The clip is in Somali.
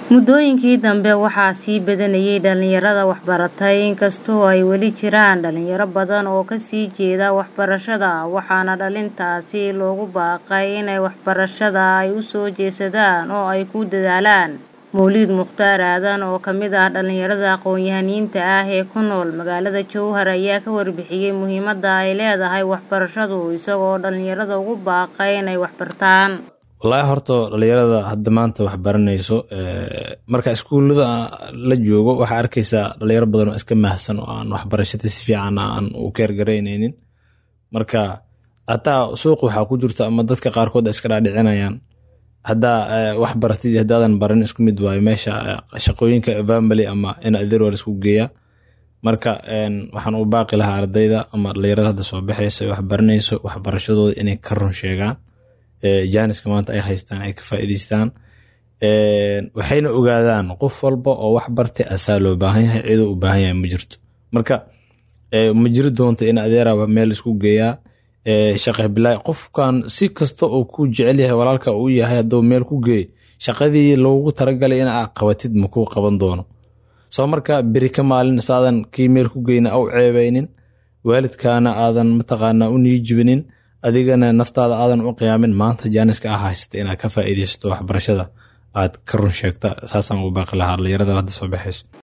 Muddooyinkii dambe waxaa sii badanayay dhalinyarada waxbaratay inkastoo ay weli jiraan dhalinyaro badan oo ka sii jeeda waxbarashada waxaana dhalintaasi loogu baaqay inay waxbarashada ay u soo jeesadaan oo ay ku dadaalaan Mowlid Mukhtaar Aadan oo ka mid ah dhalinyarada aqoon-yahaniinta ah ee ku nool magaalada Jowhar ayaa ka warbixiyay muhiimadda ay leedahay waxbarashadu isagoo dhalinyarada ugu baaqay inay wax bartaan wallaahi horta dhalinyarada hadda maanta wax baranayso marka iskuullada la joogo waxaa arkaysaa dhalinyaro badan oo iska mahsan oo aan waxbarashada si fiican aan u keergaraynaynin marka hataa suuq waxaa ku jirta ama dadka qaarkood iska dhaadhicinayaan haddaa wax baratid iyo haddaadan baran isku mid waayo meesha shaqooyinka family ama in adeer waa laisku geeyaa marka waxaan u baaqi lahaa ardayda ama dhalinyarada hadda soo baxaysa wax baranayso waxbarashadooda inay ka run sheegaan jaaniska maanta ay haystaan ay ka faa'iidaystaan waxayna ogaadaan qof walba oo wax bartay asaa loo baahan yahay ciduu u baahan yahay ma jirto marka ma jiri doonto in adeeraba meel isku geeyaa shaqe bilaa qofkan si kasta oo ku jecel yahay walaalka uu yahay hadduu meel ku geey shaqadii loogu talagalay in aad qabatid ma kuu qaban doono soo marka beri ka maalin saadan kii meel ku geyna au ceebaynin waalidkaana aadan mataqaanaa u niijibinin adigana naftaada aadan u qiyaamin maanta jaaniska ah haysata inaad ka faa'iidaysato waxbarashada aad ka run sheegta saasaan ugu baaqi lahaa dhalinyarada hadda soo baxayso